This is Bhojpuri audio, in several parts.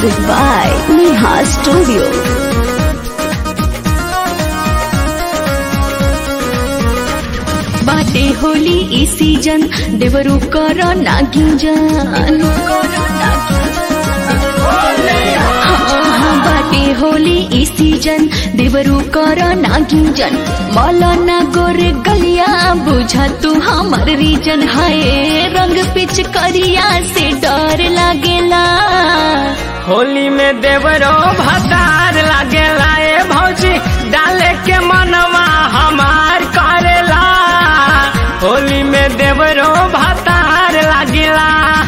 Music by Neha Studio. बाटे होली ई सीजन देवरू कर नागिंजन हाँ, हाँ, बाटे होली ई सीजन देवरू कर नागिंजन मौलाना गोरे गलिया बुझा तू हमर रीजन हाय रंग पिच करिया से डर लागेला होली में देवरो भतार लागेला ए भौजी डाले के मनवा हमार करेला होली में देवरो भतार लागेला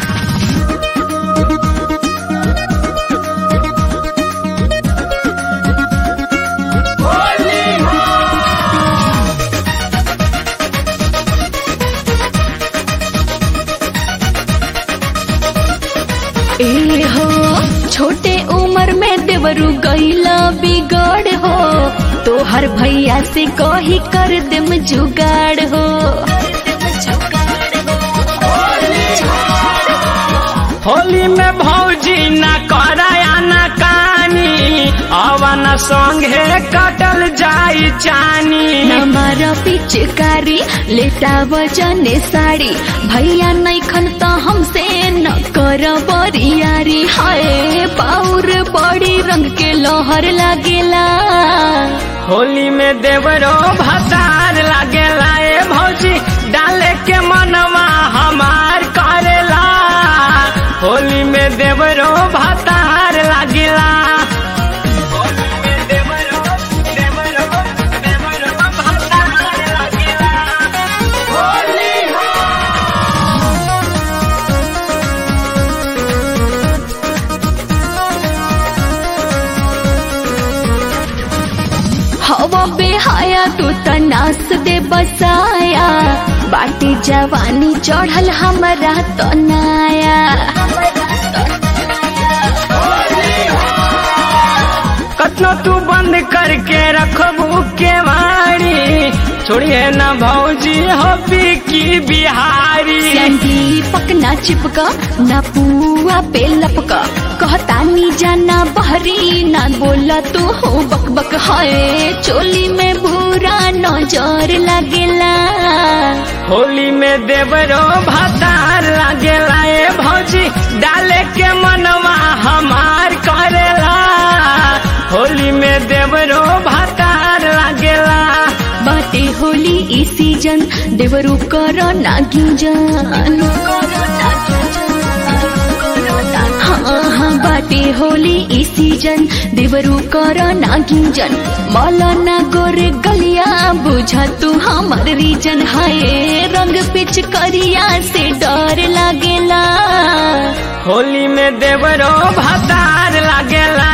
ए हो छोटे उम्र में देवरू गईला बिगड़ हो तो हर भैया से कही कर देम जुगाड़ हो होली में भौजी न कराया न कानी अवन संगे कटल जाई चानी हमारा पिचकारी लेटा वजने साड़ी भैया नहीं खन तो हमसे न कर बरियारी हाय पाउर बड़ी रंग के लोहर लागेला होली में देवरो भतार लागेला ए भौजी डाले के मनवा हमार करेला होली में देवरो भतार लागेला होली में देवरो, देवरो, देवरो भतार लागेला। होली हो हवा बेहाया तू तनास दे बसाया बाटी जवानी चढ़ल हमरा तो नाया कतनो तू बंद करके रखबू के वाणी छोड़िए न भौजी हो की बिहारी दीपक ना चिपका ना पुआ पे लपका कहता नी जाना बहरी ना बोला तू हो बक बक हाय चोली में भूरा नजर लगेला होली में देवरो भतार लागेला ए भौजी डाले के मनवा हमार करेला होली में देवरो भतार लागेला बाटे होली ई सीजन देवरू कर नागिंजन हाँ हाँ बाटे होली ई सीजन देवरू कर नागिंजन मौलाना गोरे गलिया बुझा तू हमर रीजन हाय रंग पिच करिया से डर लागेला होली में देवरो भतार लागेला